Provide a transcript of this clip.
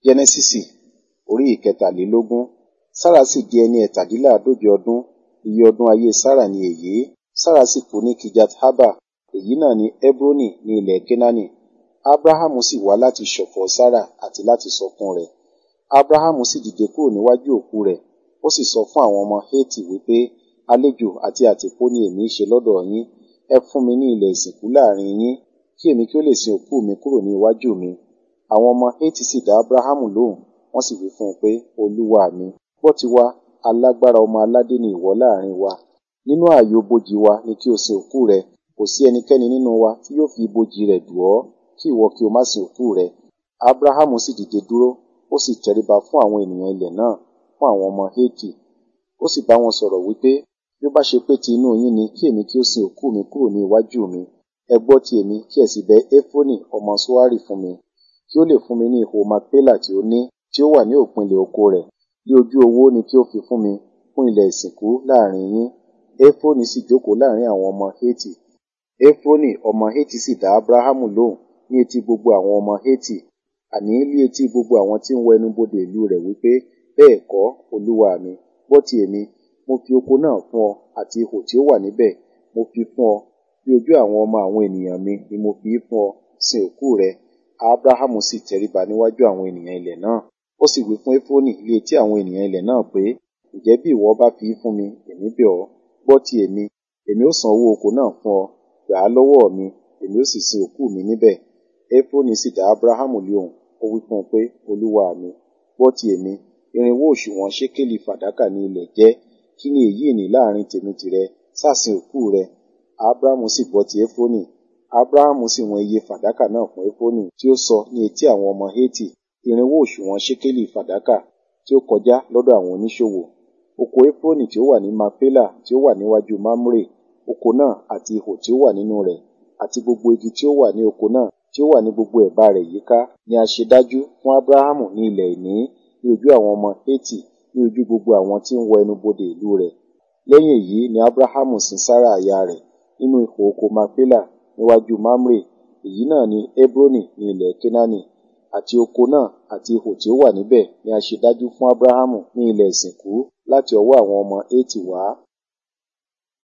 Jẹ́nẹ́sísì orí ìkẹtàlélógún. Sára sì di ẹni ẹ̀tàdínláàádóje ọdún, iye ọdún ayé Sára ni èyí. Sára sì kú ní Kijat Haba, èyí náà ni Hebroni ní ilẹ̀ Kénáánì. Ábráhámù sì wá láti ṣọ̀fọ̀ Sára àti láti sọkún rẹ̀. Ábráhámù sì dìde kúrò níwájú òkú rẹ̀, ó sì sọ fún àwọn ọmọ Hétì wípé, àlejò àti àtìpó ni èmi í ṣe lọ́dọ̀ yín, ẹ fún mi ní ilẹ̀ ìsìnkú láàrin yín, kí èmi kí ó lè sin òkú mi kúrò ní iwájú mi. Àwọn ọmọ Hétì sì dá Ábráhámù lóhùn, wọ́n sì wí fún un pé, olúwa mi, gbọ́ tiwa, alágbára ọmọ aládé ni ìwọ láàrin wa. Nínú ààyò ibojì wa ni kí o sin òkú rẹ, kò sí ẹnikẹ́ni nínú wa tí yóò fi ibojì rẹ̀ dù ọ́, kí ìwọ kí o má sin òkú rẹ. Ábráhámù sì dìde dúró, ó sì tẹríba fún àwọn ènìyàn ilẹ̀ náà, fún àwọn ọmọ Hétì. Ó sì bá wọn sọ̀rọ̀ wípé, bí ó bá ṣe pé ti inú yín ni kí èmi kí ó sin òkú mi kúrò ní iwájú mi, ẹ gbọ́ ti èmi kí ẹ sì bẹ Éfrónì ọmọ Ṣohari fún mi, kí ó lè fún mi ní ihò Makpela tí ó ní, tí ó wà ní òpin ilẹ̀ oko rẹ̀. Bí ojú owó ni kí ó fi fún mi fún ilẹ̀ ìsìnkú láàrin yín. Éfrónì sì jókòó láàrin àwọn ọmọ Hétì. Éfrónì ọmọ Hétì sì dá Ábráhámù lóhùn ní etí gbogbo àwọn ọmọ Hétì, àní ní etí gbogbo àwọn tí ń wọ ẹnubodè ìlú rẹ̀ wípé, bẹ́ẹ̀ kọ́, olúwa mi, gbọ́ ti èmi, mo fi oko náà fún ọ àti ihò tí ó wà níbẹ̀, mo fi fún ọ, bí ojú àwọn ọmọ àwọn ènìyàn mi ni mo fi í fún ọ, sin òkú rẹ. Ábráhámù sì tẹríba níwájú àwọn ènìyàn ilẹ̀ náà. Ó sì wí fún Éfrónì ní etí àwọn ènìyàn ilẹ̀ náà pé, ǹjẹ́ bí ìwọ bá fi í fún mi, èmi bẹ̀ ọ́, gbọ́ ti èmi, èmi ó san owó oko náà fún ọ, gbà á lọ́wọ́ mi, èmi ó sì sin òkú mi níbẹ̀. Éfrónì sì dá Ábráhámù lóhùn, ó wí fún un pé, olúwa mi, gbọ́ ti èmi, irinwó òṣùwọ̀n ṣékélì fàdákà ní ilẹ̀ jẹ́, kí ni èyí ní láàrin tèmi tìrẹ, sá sin òkú rẹ. Ábráhámù sì gbọ́ ti Éfrónì. Ábráhámù sì wọn iye fàdákà náà fún Éfrónì tí ó sọ ní etí àwọn ọmọ Hétì, irinwó òṣùwọ̀n ṣékélì fàdákà tí ó kọjá lọ́dọ̀ àwọn oníṣòwò. Oko Éfrónì tí ó wà ní Makpela tí ó wà níwájú Mamre, oko náà àti ihò tí ó wà nínú rẹ̀, àti gbogbo igi tí ó wà ní oko náà tí ó wà ní gbogbo ẹ̀bá rẹ̀ yíká, ni a ṣe dájú fún Ábráhámù ní ilẹ̀ ìní ní ojú àwọn ọmọ Hétì, ní ojú gbogbo àwọn tí ń wọ ẹnubodè ìlú rẹ̀. Lẹ́yìn èyí ni Ábráhámù sin Sára aya rẹ̀ nínú ihò oko Makpela níwájú Mamre, èyí náà ni Hebroni ní ilẹ̀ Kénáánì, àti oko náà àti ihò tí ó wà níbẹ̀ ni a ṣe dájú fún Ábráhámù ní ilẹ̀ ìsìnkú láti ọwọ́ àwọn ọmọ Hétì wá.